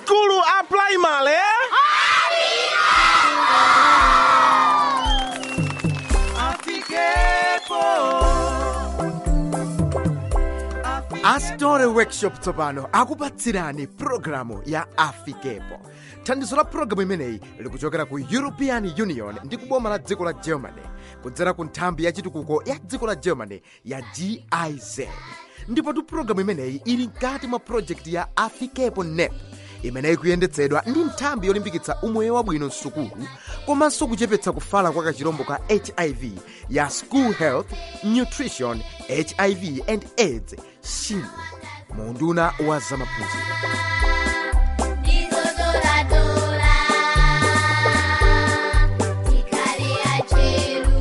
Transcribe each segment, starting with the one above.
skulu a primary astore workshop tsopano akupatsirani pulogalamu ya afikepo thandizo la pulogalamu imeneyi likuchokera ku european union ndi kuboma la dziko la germany kudzera ku nthambi ya chitukuko ya dziko la germany ya giz ndipotu pulogalamu imeneyi ili mkati mwa projekti ya afikepo nep imeneyi kuyendetsedwa ndi nthambi yolimbikitsa umoyo wabwino msukulu komanso kuchepetsa kufala kwa kachirombo ka hiv ya school health nutrition hiv and aids shilu munduna wa zamaphunziro Ndizodoradora, tikale acheru,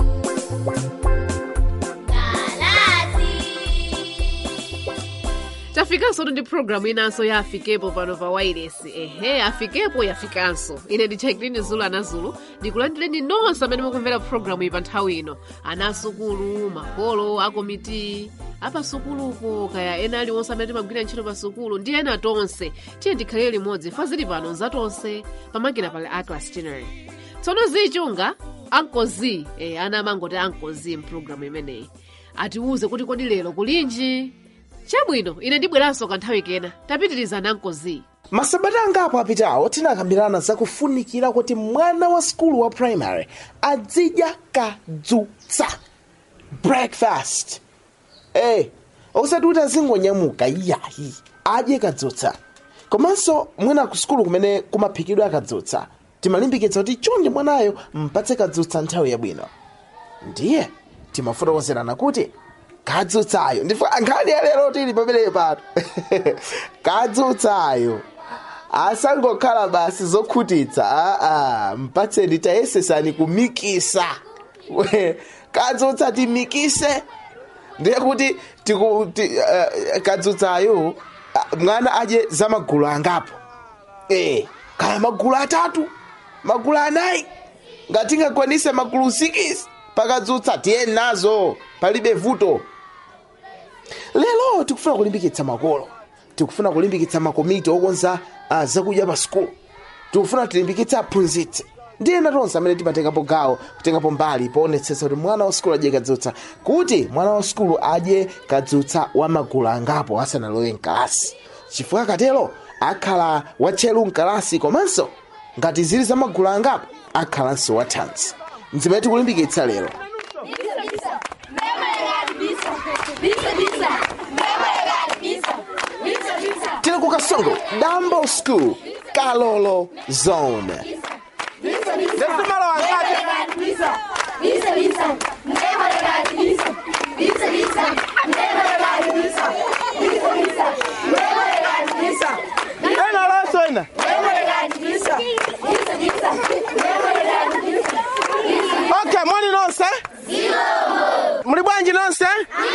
galazi. tafikanso ndi programu inanso ya afikepo pano pa wairesi ehe afikepo yafikanso ine ndi chakilini zulu anazulu ndikulandireni nonse amene mukumvera programu iyi pa nthawi ino anasukulu makolo akomiti apasukulupo kaya ena aliwonse amene timagwira ntchito pa sukulu ndi ena tonse tiye ndikhalire limodzi fa zili pano nzatonse pamakina pali atlas chinery tsono zichunga ankozi eh, ana amangoti ankozi mpulogalamu imeneyi atiwuze kuti kodi lero kulinji chabwino ine ndibweranso kanthawi kena tapitirizana ankozi masabata angapo apitawo tinakambirana zakufunikira kuti mwana wa skulu wa primary azidya kadzutsa breakfast eh osati kuti azingonyamuka iyayi adye kadzutsa komanso mwina ku skulu kumene kumaphikidwa kadzutsa timalimbikitsa kuti chonde mwanayo mpatse kadzutsa nthawi yabwino ndiye timafotokozerana kuti kadzutsayo ndifa nkhani ya lero tili pameneyo pato kadzutsayo asangokhala basi zokhutitsa aa mpatseni tayesesani kumikisa We, kadzutsa timikise ndiye kuti tiku- ti- eh, kadzutsayo ah, mwana adye za magulu angapo eh kaya magulu atatu magulu anayi ngati ngakwanise magulu 6 pakadzutsa tiye nazo palibe vuto lero tikufuna kulimbikitsa makolo tikufuna kulimbikitsa makomiti okonza uh, zakudya pa skulu tikufuna tilimbikitse aphunzitsi ndi ena tonse amene timatengapo gawo kutengapo mbali poonetsetsa kuti mwana wa skulu adye kadzutsa kuti mwana wa skulu adye kadzutsa wa magulu angapo asanalowe mkalasi chifukwa akatero akhala watcheru mkalasi komanso ngati zili za magulu angapo akhalanso wathanzi nzimene tikulimbikitsa lero tili ku kasongo dambo school kalolo zone ena laso ena okay moni nonse muli bwanji nonse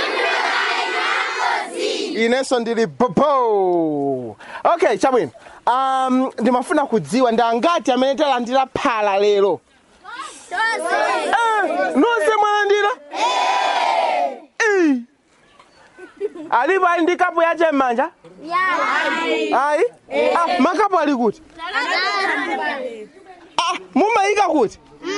inenso ndili popo okay chabwino um, ndimafuna kudziwa ndi angati amene talandira phala lero Eh, nonse mwalandira Eh. alipo ali ndi kapu yache m'manja ayi ah, makapu ali kuti ah, mumayika kuti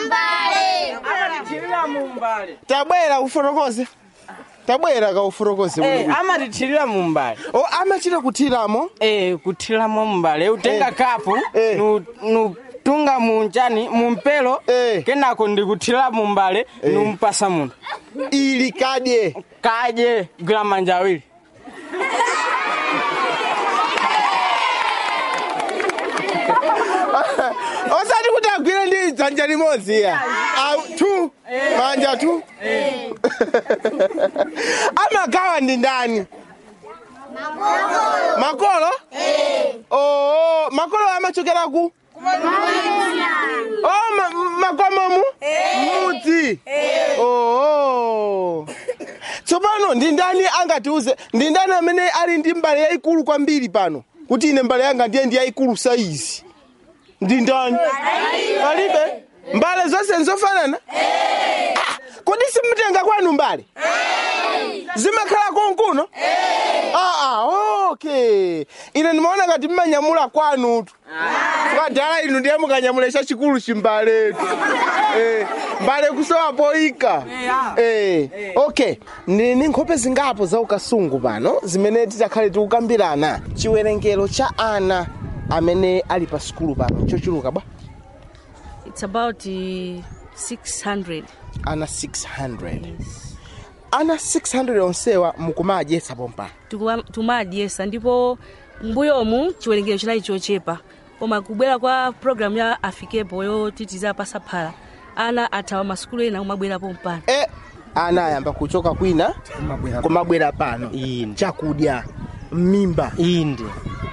tabwera ufotokoze tabwera kaufotokoze Eh, amatithirira mumbale o amachita kuthiramo eh, kuthiramo mumbale utenga Eh. kapu Eh. nu- nutunga munjani mumpelo Eh. kenako ndikuthira mumbale numpasa munthu ili kadye kadye gwira manja awiri osati kuti agwire ndi dzanja limodzi ya Awu, tu manja tu amagawa ndi ndani makolo oo makolo amachokera ku oh, ma, makomomu mudzi oo tsopano ndi ndani angatiuze ndi ndani amene ali ndi mbale yayikulu kwambiri pano kuti ine mbale yanga ndiye ndi yayikulu saizi ndi ndani palibe mbale zonse nzofanana Ah, kodi simutenga kwanu mbale zimakhala konkuno aa okay ine ndimaona ngati mmanyamula kwanutu kwadala inu ndiye mukanyamula chachikulu chimbaletu eh, mbale kusowa poika eh, okay ndili ndi nkhope zingapo za ukasungu pano zimene titakhale tikukambirana chiwerengero cha ana amene ali pa sukulu pano chochuluka bwa It's about uh, 600. ana 600 ana 600 onsewa mukumadyetsa pompano Tikuwa- tumadyesa ndipo mbuyomu chiwerengero chinali chochepa koma kubwera kwa programu ya afikepo yotitiza pasaphala ana athawa masukulu ena kumabwerapo mpano e ana ayamba kuchoka kwina kumabwera pano Inde. chakudya mimba inde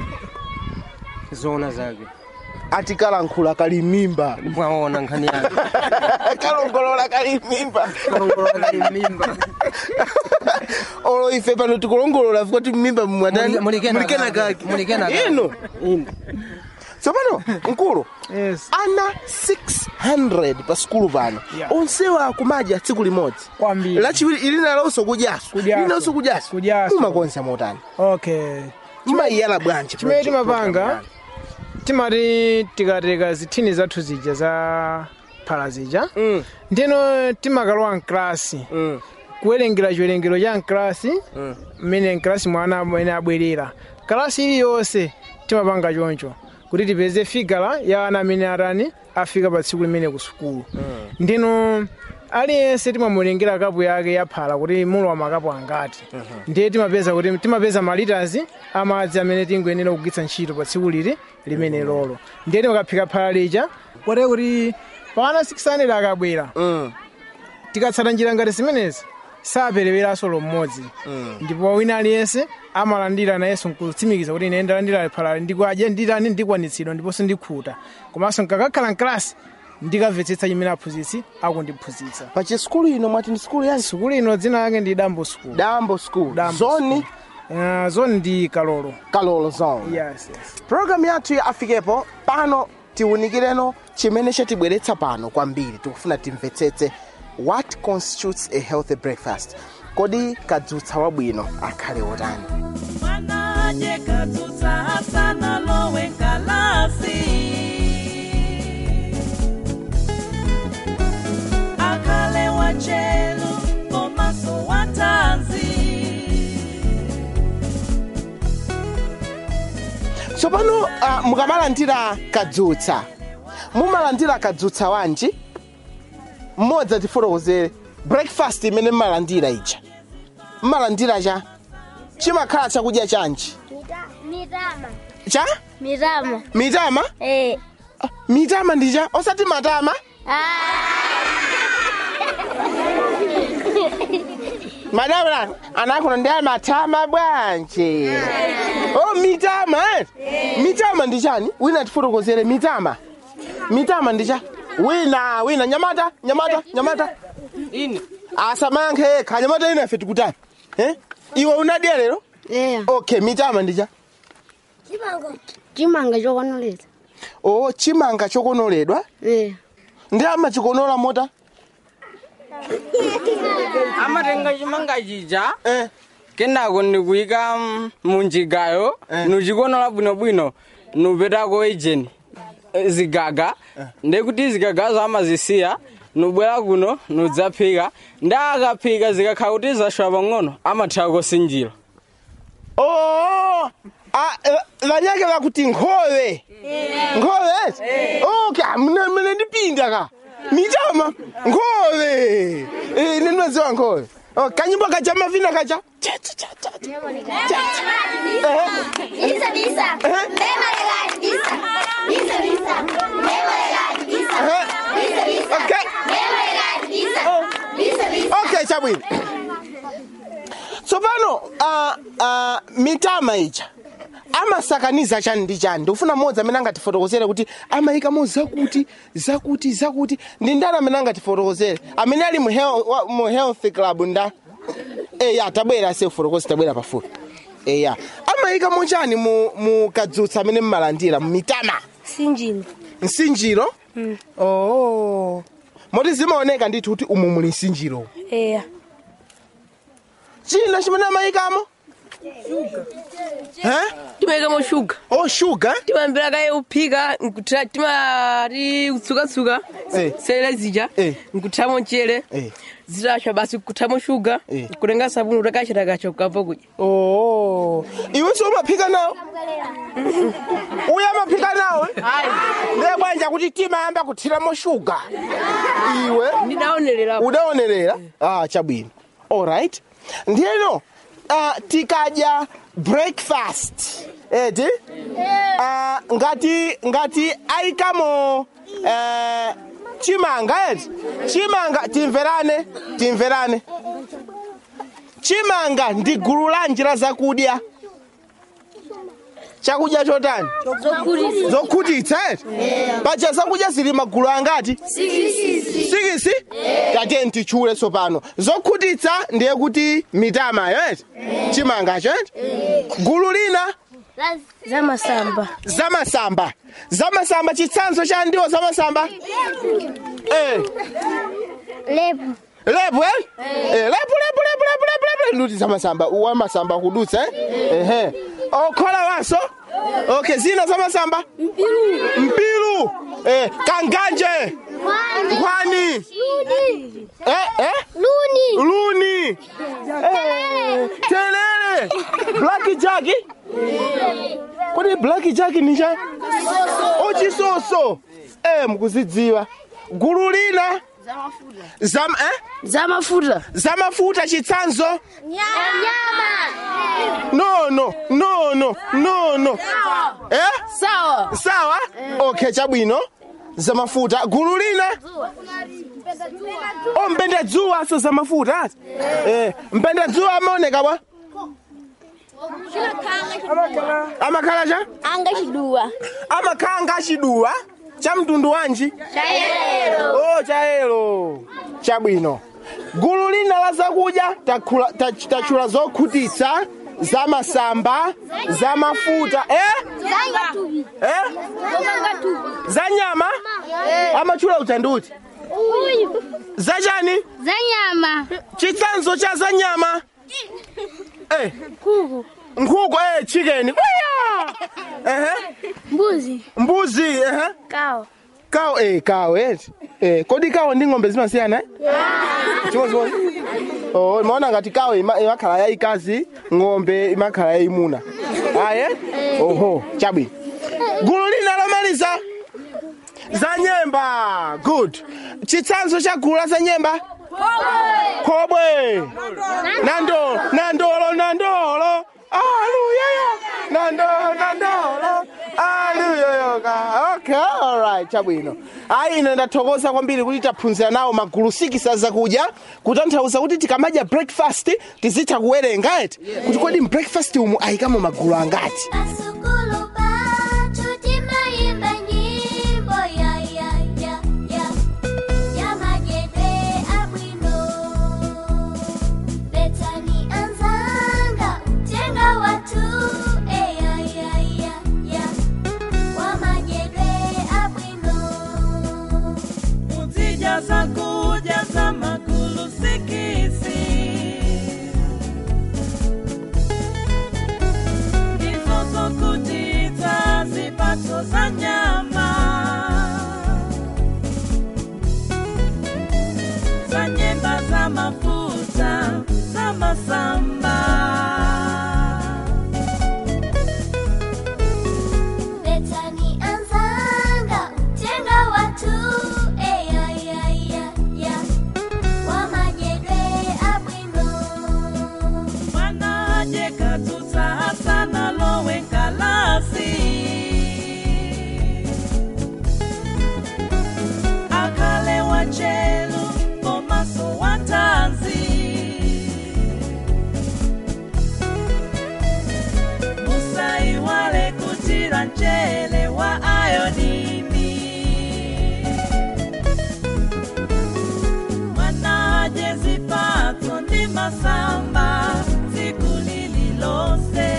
zona zake atikalankhula kali mimba mwaona nkhani yake kalongolola kali mimba kalongolola mimba olo ife pano tikulongolola kuti mimba mwatani Mulikena mulikena kake. kake Mulikena kake. ino inde tsopano mkulu Yes. ana 600 pa sukulu pano Yeah. onsewa akumadya tsiku limodzi Kwambiri. lachiwiri ili nalonso kudyaso Kudyaso. ilinonso kudyaso Kudyaso. mumakonza motani okay mumayiyala bwanji chimene project timapanga program timati tikateka zithini zathu zija za phala zija Mm. ndino timakalowa mklasi Mm. kuwerengera chiwerengero cha mklasi mmene mklasi mwana amene abwerera kalasi iliyonse timapanga choncho kuti tipeze figala ya ana amene atani afika pa tsiku limene ku sukulu ndino aliyense timamulengera kapu yake ya phala kuti mulowa makapu angati ndiye timapeza kuti timapeza malitazi amadzi amene tingoyenera kugwiritsa ntchito pa tsiku lili limene lolo ndiye timakaphika phala lija kote kuti pana 600 akabwera Mm. tikatsata njira ngati zimenezi sapereweranso mmodzi ndipo wina aliyense amalandira nayenso nkutsimikiza kuti ine ndalandira phala ndikwadya nditani ndikwanitsidwa ndiponso ndikhuta komanso nkakakhala mklasi ndikamvetsetsa chimene aphunzitsi akundiphunzitsa pa chisukulu ino mwati ndi sukulu yanji sukulu ino dzina lake ndi dambo school dambo school Dambo zoni uh, zoni ndi kalolo kalolo zone yes, yes. programu yathu ya afikepo pano tiwunikireno chimene chatibweretsa pano kwambiri tikufuna timvetsetse what constitutes a healthy breakfast kodi kadzutsa wabwino akhale otani Mwanaje kadzutsa asana lowe nkalasi akhale wachelu komaso watanzi tsopano uh, mukamalandira kadzutsa mumalandira kadzutsa wanji mmodzi atifotokozere breakfast imene mmalandira ija mmalandira cha chimakhala chakudya chanji Mitama. cha Mitama. mitama Eh. Ah, mitama ndi cha osati matama madamla anakuno ndi matama bwanji oh mitama eh? mitama ndi chani wina tifotokozere mitama mitama ndi cha wina wina nyamata nyamata nyamata ine asamayankhe yekha nyamata ina ife tikutani eh? iwe unadya lero Yeah. okay mitama ndi cha chimanga chokonoleza oh chimanga chokonoledwa yeah. ndi amachikonola mota amatenga chimanga chija eh. kenako nikuyika mm, munjigayo Eh. nuchikonola bwinobwino nupetako ejeni eh, zigaga ndekuti zigagazo amazisiya nubwera kuno nudzaphika ndi akaphika zikakhala kuti zashowa pang'ono amathawa kosinjira Oh, ah, eh, vanyake vakuti nkhowe nkhowe okay mne mne ndipinda ka mitama nkhowe Eh, ine ndinoziwa nkhowe Oh, kanyimbo kacha mavina kacha Cha, cha, cha, cha, cha. Bisa bisa. Bema legal bisa. Bisa bisa. Bema legal bisa. Eh, Bisa bisa. okay Bema legal bisa. Bisa bisa. okay chabwino tsopano uh, uh, mitama ija amasakaniza chani ndi chani ndikufuna mmodzi amene angatifotokozere kuti amayikamo zakuti zakuti zakuti ndi ndani amene angatifotokozere amene ali mu hel- wa- mu health club nda eya tabwera se fotokozi tabwera pafupi eya amayikamo chani mu, mu kadzutsa amene mmalandira mu mitama sinjini msinjiro oh moti zimaoneka ndithu kuti umu muli msinjiro eya china chimene amayikamo Eh? timayikamo shuga oh sugar timambira kaye kuphika nkuthira timati kutsukatsuka Eh. selera zija Eh. nkuthiramo mchere Eh. zitasha basi kuthiramo shuga Eh. kutenga sabuni utakachitakacha ukabva kudya oh iwenso umaphika nawo uye amaphika nawo ndiye bwanja kuti timayamba kuthiramo shuga iwe ndidaonerera udaonerera ah chabwino alright ndiyeno uh, tikadya breakfast eti uh, ngati ngati ayikamo uh, chimanga eti chimanga timverane timverane chimanga ndi gulu lanji la zakudya chakudya chotani zokhutitsa eti paja zakudya zili magulu angati sikisi tateni tichule tsopano zokhutitsa ndiye kuti mitamayo eti chimangacho eti gulu lina zamasamba zamasamba zamasamba chitsanzo cha ndiwo zamasamba eh lepo lepo eh Eh, lepo lepo lepo lepo lepo lepo nduti zamasamba wamasamba kudutsa eh ehe okhola waso okay zina zamasamba mpilu eh kanganje nkhwani eh eh luni luni eh telele black jack kodi black jack ni cha ochisoso eh mukuzidziwa gulu lina zam eh zamafuta zamafuta chitsanzo nyama no no no no no no eh sawa sawa okay chabwino zamafuta gulu lina o mpenda dzuwa so zamafuta ati eh mpenda dzuwa amaoneka bwa amakhala cha anga chiduwa amakhala ngachiduwa cha mtundu wanji chayero oh chayelo chabwino gulu lina la zakudya takhula- tach- tachula zokhutitsa zamasamba zamafuta eh zanga tubi eh zanga tubi za nyama amachula utanduti uyu zachani za nyama chitsanzo cha za nyama eh kuku nkhuku eh chicken Kuya! ehe mbuzi mbuzi ehe kawa kawo eh kawo eti eh kodi kawo ndi ng'ombe zimasiyana eh chimodzimodzi oh maona ngati kawo ima- imakhala yayikazi ng'ombe imakhala yayimuna aye oho chabwino gulu lina lomaliza za nyemba good chitsanzo cha gulu la za nyemba khobwe nando nandolo nandolo aluyayo nandolo nandolo aluyoyoka okay alright chabwino ayi ine ndathokoza kwambiri kuti taphunzira nawo magulu sikisi zakudya kutanthauza kuti tikamadya breakfast tizitha kuwerenga eti kuti kodi mbreakfast umu ayikamo magulu angati Pasukulu patu timayimba nyimbo ya ya ya ya ya majede abwino Betani anzanga tenga watu e ya ya ya ya wa majede abwino kuzijaza kujaza magulu sikisi ndizo zokutitsa zipatso za nyama za nyemba za mafuta za masamba Betani anzanga tenga watu e ya ya ya ya wa majede abwino mwana jekatutsa hasana lowe kalasi akale wachelu komaso watanzi musaiwale kutira mchele wa ayodini mwanaje zipatso ndi masamba tsiku lililonse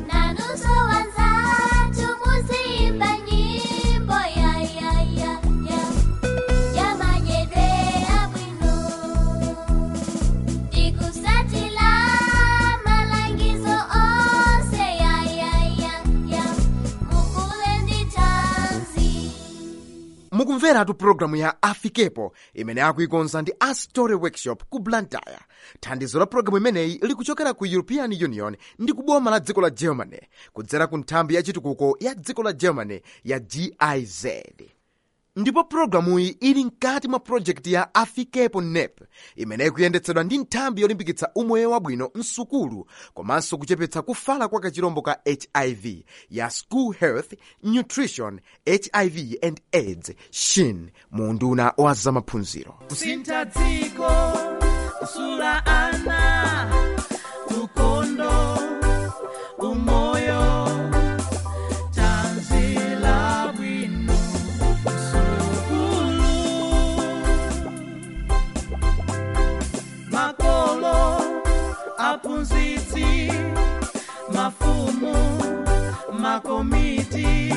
Nanuso wanzatu muzimba nyimbo ya ya ya ya mukumveratu pulogalamu ya afikepo imene akuikonza ndi a story workshop ku blantyre thandizo la pulogalamu imeneyi likuchokera ku european union ndi kuboma la dziko la germany kudzera ku nthambi ya chitukuko ya dziko la germany ya giz ndipo pulogalamuyi ili mkati mwa projekti ya afikepo nep imene ikuyendetsedwa ndi nthambi yolimbikitsa umoyo wabwino msukulu komanso kuchepetsa kufala kwa kachirombo ka hiv ya school health nutrition hiv and aids shin mu unduna wa zamaphunziro kusintha dziko kusula ana ukondo umoyo tanzila bwino msukulu makolo aphunzitsi mafumu makomiti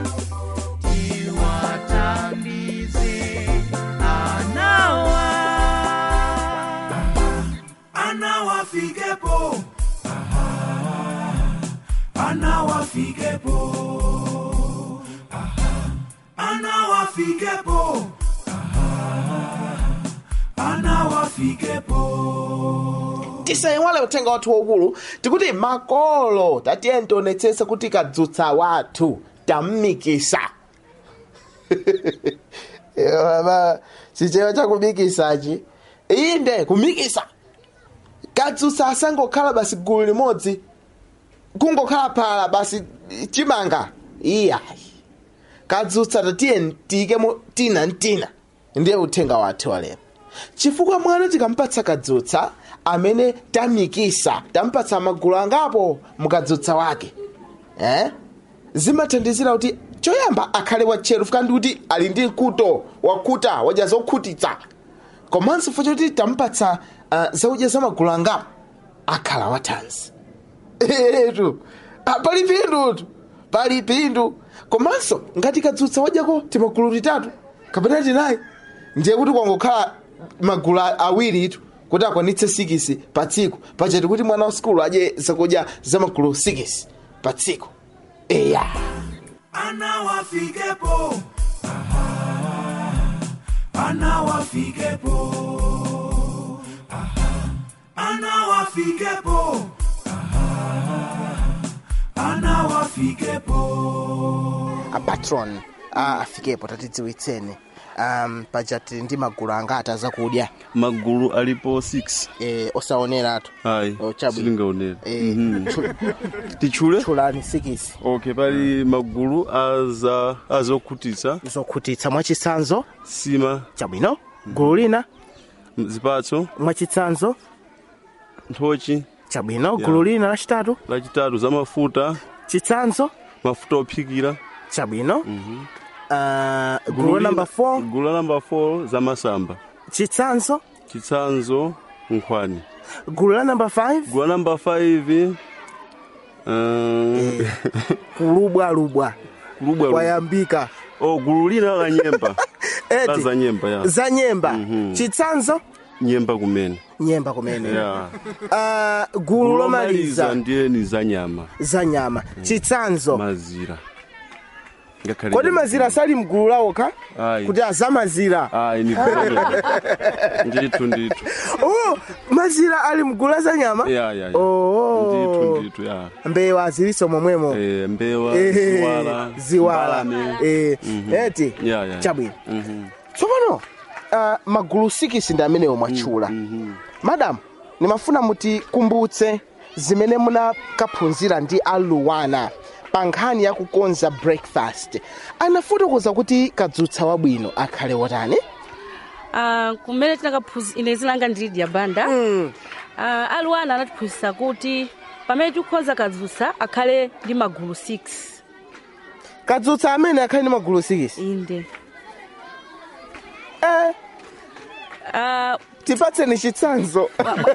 tiwathandize anawa anawafikepo anawafikepo anawafikepo anawafikepo tisayiwale uthenga wathu waukulu tikuti makolo tatiye tionetsetse kuti kadzutsa wathu tammikisa baba chichewa chakumikisachi inde kumikisa kadzutsa asangokhala basi gulu limodzi kungokhala phala basi chimanga iyayi kadzutsa tatiye tiyikemo tina ntina ndiye uthenga wathu walero chifukwa mwana tikampatsa kadzutsa amene tamikisa tampatsa magulu angapo mukadzutsa wake eh? zimathandizira kuti choyamba akhale watcheru fika ndi kuti ali ndi mkuto wakuta wadya zokhutitsa komanso fo choti tampatsa uh, zakudya za magulu angapo akhala wathanzi etu ah, pali pindutu pali pindu komanso ngati kadzutsa wadyako timagulu titatu kapena tinayi ndiye kuti kwangokhala magulu a- awiritu kuti akwanitse sikisi pa tsiku pachati kuti mwana wa sikulu adye zakudya za magulu sikisi pa tsiku eya anawafikepo anawafikepo anawafikepo anawafikepo apatron a afikepo tatidziwitseni um, pachati ndi magulu angati zakudya magulu alipo 6 e, osaoneratu ayi Oh, chabwino. silingaonera e, Mhm. tchu- tichule tchulani sikisi okay pali magulu aza azokhutitsa zokhutitsa mwachitsanzo sima chabwino gulu lina zipatso mwachitsanzo nthochi chabwino Yeah. gulu lina lachitatu lachitatu za mafuta chitsanzo mafuta ophikira chabwino uh, gulu namba 4 gulu la namba 4 za masamba chitsanzo chitsanzo nkhwani gulu la namba 5 gulu la namba 5 um, kulubwalubwa kulubwa kwayambika oh gulu lina la nyemba la eti za nyemba ya za nyemba Mhm. chitsanzo nyemba kumene nyemba kumene ya uh, gulu lomaliza ndiye ni za nyama za nyama chitsanzo mazira ngakhale kodi nyama. mazira sali mgulu lawoka Ayi. kuti azamazira ayi ni problem ndithu ndithu oh, mazira ali mgulu la za nyama ya ya ya Oh. ndithu ndithu ya mbewa aziliso momwemo Eh, mbewa Eh, ziwala ziwala mbalame. Eh, Mhm. eti ya ya chabwino Mhm. tsopano uh, magulu sikisi ndi amenewo mwatchula madam nimafuna mutikumbutse zimene munakaphunzira ndi aluwana pa nkhani ya kukonza breakfast anafotokoza kuti kadzutsa wabwino akhale wotani Ah, kumene tinakaphunzira ine zinanga ndi Lydia banda Ah, aluwana anatiphunzitsa kuti pamene tikukonza kadzutsa akhale ndi magulu 6 kadzutsa amene akhale ndi magulu 6 inde eh, Ah, tipatseni chitsanzo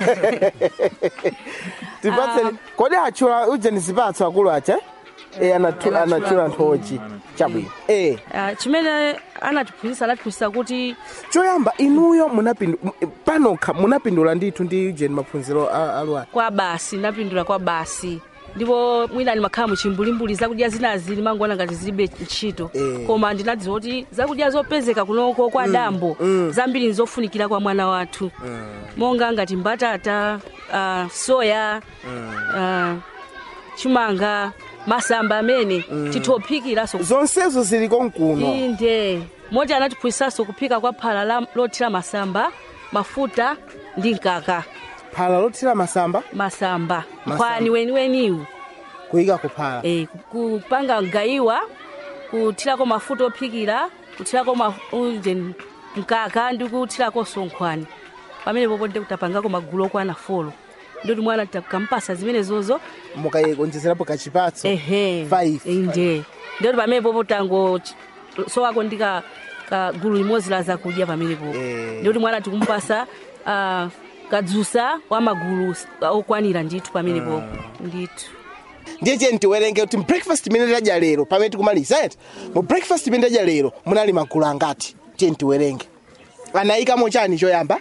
tipatseni kodi atchula ujeni zipatso akulu acha e anathu- anatchula nthochi chabwino e ah, chimene anatiphunzitsa anatiphunzitsa kuti choyamba inuyo munapindu m- panokha munapindula ndithu ndi ujeni maphunziro a- aluwana kwa basi napindula kwa basi ndipo mwina ndimakhala muchimbulimbuli zakudya zinazi ndimangoona ngati zilibe ntchito Eh. koma ndinadziwa kuti zakudya zopezeka kunoko kwa dambo zambiri nizofunikira kwa mwana wathu monga ngati mbatata uh, soya uh, chimanga masamba amene tithophikiraso zonsezo zili konkuno inde moti anatiphunzitsanso kuphika kwa phala la- lothira masamba mafuta ndi mkaka phala lothira masamba masamba Masamba. nkhwani weniweniwu kuyika kuphala e, kupanga gayiwa kuthirako mafuta ophikira kuthirako ma- unje mkaka ndi kuthirakonso nkhwani pamene popo ndi kutapangako magulu okwana folo ndikuti mwana tikampasa zimenezozo mukayikonjezerapo kachipatso ehe Five. inde ndikuti pamene popo tango ch- sowako ndi ka ka gulu limodzi la zakudya pamene popo Eh. ndikuti mwana tikumpasa ah, kadzusa wa magulu s- okwanira ndithu pamene popo ndithu ndiye cheni tiwerenge kuti breakfast imene tadya lero pamene tikumaliza eti mu breakfast imene tadya lero munali magulu angati tiyeni tiwerenge anayikamo chani choyamba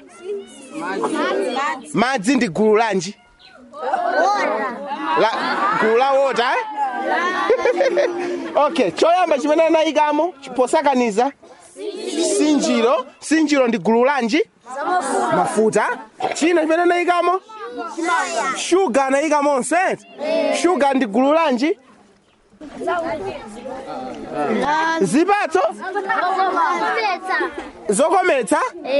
madzi ndi gulu lanji la, gulu la wota eh? okay choyamba chimene anayikamo posakaniza sinjiro sinjiro ndi gulu lanji mafuta china chimene anayikamo shuga anayikamonso eti shuga ndi gulu lanji zipatso zokometsa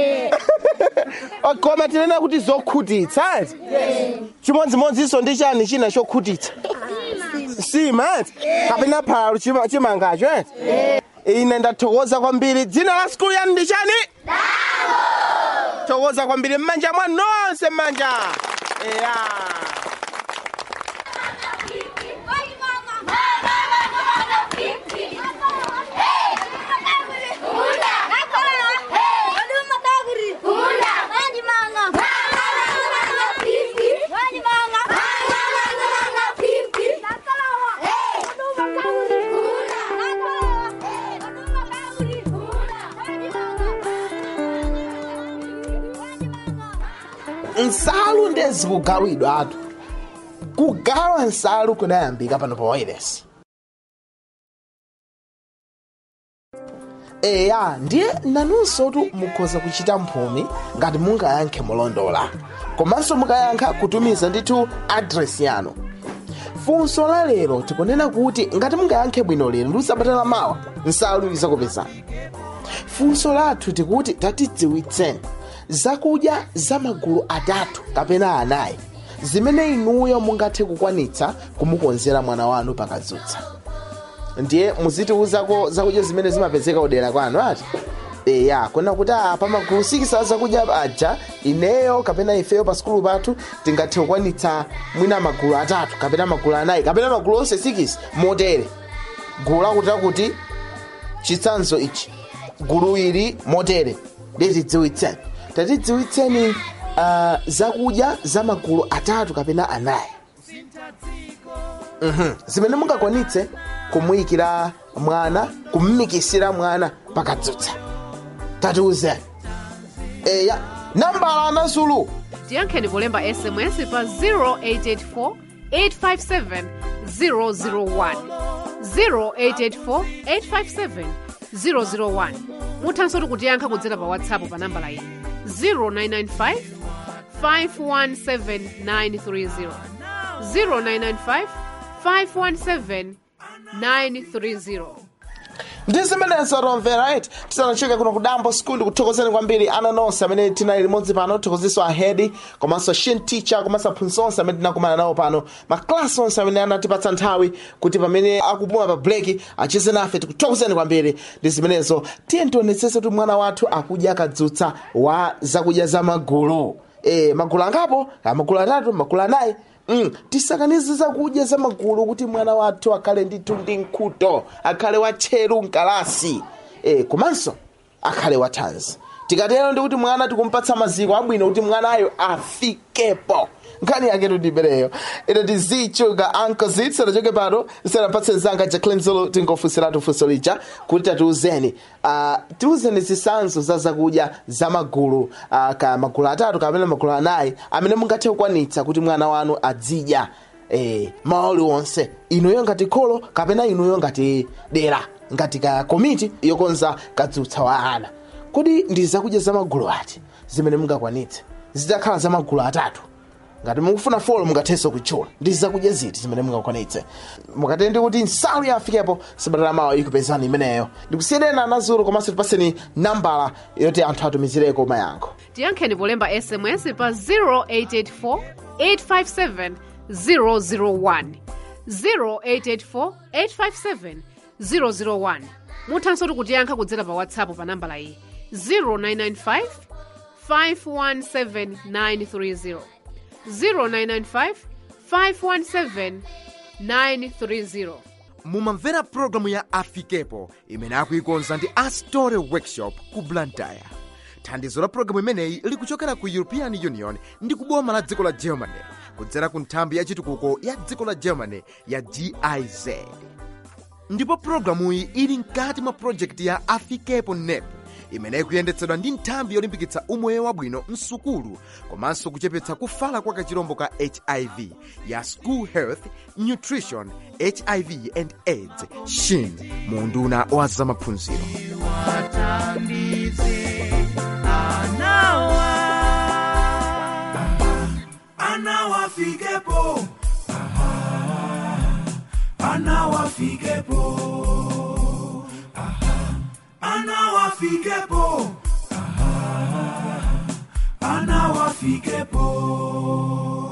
koma tinena kuti zokhutitsa eti chimodzimodzinso ndi chani china chokhutitsa sima eti kapena phala chima- chimangacho eti ine ndathokoza kwambiri dzina la skulu yanu ndi chani thokoza kwambiri mmanja mwa nonse mmanja eya nsalu ndezi kugawidwa atu kugawa nsalu kunayambika pano pa wireless eya ndiye nanunso tu mukhoza kuchita mphumi ngati mungayankhe molondola komanso mukayankha kutumiza ndithu adresi yanu funso la lero tikunena kuti ngati mungayankhe bwino lero ndi usabatala mawa nsalu izakupezani funso lathu tikuti tatidziwitseni zakudya za magulu atatu kapena anayi zimene inuyo mungathe kukwanitsa kumukonzera mwana wanu pakadzutsa ndiye muzitiwuzako zakudya zimene zimapezeka udera kwanu ati eya kuna kuti ah, pa magulu sikisi a zakudya aja ineyo kapena ifeyo pa sikulu pathu tingathe kukwanitsa mwina magulu atatu kapena magulu anayi kapena magulu onse sikisi motere gulu lakutira kuti chitsanzo ichi gulu ili motere litidziwitseni tatidziwitseni uh, zakudya za magulu atatu kapena anayi Mhm. zimene mungakwanitse kumuyikira mwana kummikisira mwana pakadzutsa tatiuzeni eya nambala anasulu tiyankheni polemba sms pa 0884 857 001 0884 857 001 muthanso tikutiyankha kudzera pa whatsapp pa nambala iyi 0995 517 930 0995 517 930 ndi zimenenso tomvera right tisanachoke kuno kudambo school ndikuthokozeni kwambiri ana nonse amene tinali limodzi pano tithokozenso ahedi komanso shin teacher komanso aphunzitsi onse amene tinakumana nawo pano maklasi onse amene anatipatsa nthawi kuti pamene akupuma pa breki acheze nafe tikuthokozeni kwambiri ndi zimenezo tiye tionetsese kuti mwana wathu akudya kadzutsa wa zakudya za magulu e, magulu angapo Ah, magulu atatu magulu anayi Mm, tisakanize zakudya za magulu kuti mwana wathu akhale ndithu ndi nkhuto akhale watcheru mkalasi e, komanso akhale wathanzi tikatero ndikuti mwana tikumpatsa maziko abwino kuti mwanayo afikepo nkhani yake tudibereyo ino tizichuka ankozi tisanachoke pano tisanapatse mzanga jacklin zulu tingofunsiratu funso lija kuti tatiuzeni uh, tiuzeni zitsanzo za zakudya za magulu uh, ka magulu atatu kapena magulu anayi amene mungathe kukwanitsa kuti mwana wanu adzidya eh, maoli onse inuyo ngati kholo kapena inuyo ngati dera ngati ka komiti yokonza kadzutsa wa ana kodi ndi zakudya za magulu ati zimene mungakwanitse zitakhala za magulu atatu ngati mukufuna folo mungathenso kutchula ndi zakudya ziti zimene mungakwanitse mukatende kuti nsalu yafikepo sabata lamawa ikupezani imeneyo ndikusiyedena anazulu komanso tipaseni nambala yoti anthu atumizireko mayankho tiyankheni polemba sms pa 0884 857 001 0884 857 001 muthanso tikutiyankha kudzera pa whatsapp pa nambala iyi 0995 517 930 0995 517 930 mumamvera pulogalamu ya afikepo imene akuikonza ndi astore workshop ku blantyre thandizo la pulogalamu imeneyi likuchokera ku european union ndi kuboma la dziko la germany kudzera ku nthambi ya chitukuko ya dziko la germany ya giz ndipo pulogalamuyi ili mkati mwa projekti ya afikepo nep imene ikuyendetsedwa ndi nthambi yolimbikitsa umoyo wabwino msukulu komanso kuchepetsa kufala kwa kachirombo ka hiv ya school health nutrition hiv and aids shin mu unduna wa zamaphunziro anawa anawafikepo anawafikepo anawafikepo anawafikepo